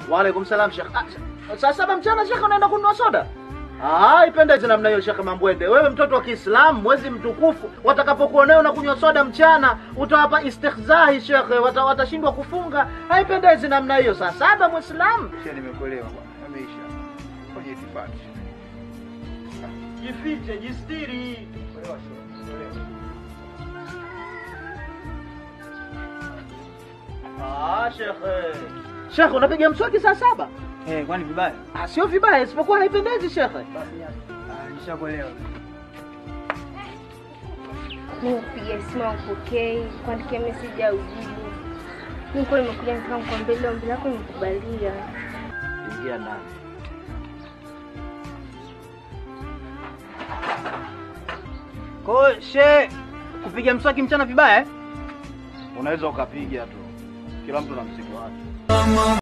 Waalaikum salam Sheikh. Ah, saa saba mchana Sheikh unaenda kununua soda? Ah, ipendeze namna hiyo Sheikh Mambwende. Wewe mtoto wa Kiislamu, mwezi mtukufu, watakapokuonea unakunywa soda mchana, utawapa istihzahi Sheikh, wata, watashindwa kufunga. Haipendezi namna hiyo. Saa saba Muislamu. Sheikh, nimekuelewa bwana. Yameisha. Fanye itifaki. Jifiche, jistiri. Kuelewa Sheikh. Kuelewa. Ah, Sheikh. Sheikh, unapiga mswaki saa saba? Eh, kwani vibaya? Ah, sio vibaya, isipokuwa haipendezi Sheikh. Ah, nishakuelewa. Nimekupigia simu haupokei, kuandikia meseji au jibu. Niko nimekuja nataka nikwambie ile ombi lako nimekubalia. Ingia ndani. Kwa hiyo she kupiga mswaki mchana vibaya eh? Unaweza ukapiga tu. Kila mtu na mzigo wake.